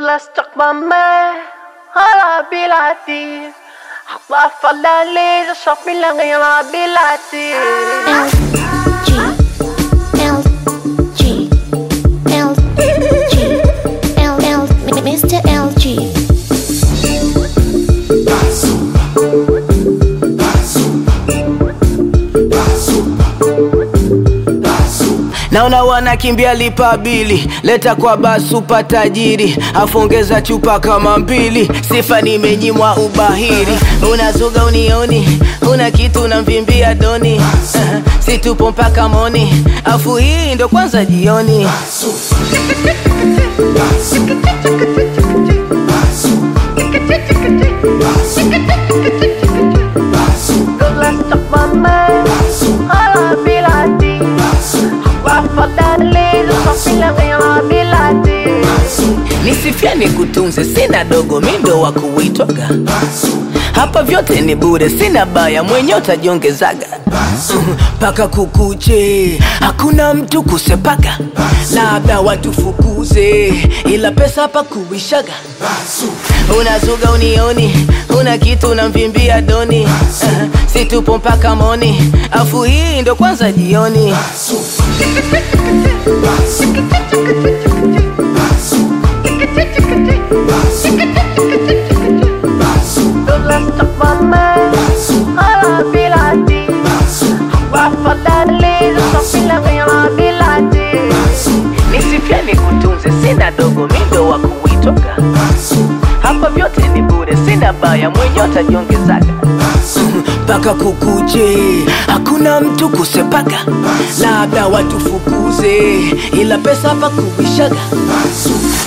استقبامي على بلادي حطها فلالي شوفي لغي على بلادي L G L G L L L Mr. LG naona wanakimbia lipa bili leta kwa basupa tajiri afongeza chupa kama mbili sifa nimenyimwa ubahiri unazuga unioni una kitu unamvimbia doni uh, situpo mpaka moni afu hii ndo kwanza jioni استقبامي على بلادي حطها فلالي شوفي لغي على بلادي nisifia nikutunze sina dogo mindo wa kuitwaga hapa vyote ni bure sina baya mwenye utajiongezaga mpaka kukuche hakuna mtu kusepaga labda watufukuze ila pesa hapa kuishaga unazuga unioni una kitu unamvimbia doni uh, situpo mpaka moni afu hii ndo kwanza jioni استقبامي على بلادي حطها فلالي شوفي لغي على بلادي nisifia nikutunze sina dogo mindo wa kuitoka hapa vyote ni bure sina baya mwenye utajiongezaga mpaka kukuche hakuna mtu kusepaga labda watufukuze ila pesa hapa kuishaga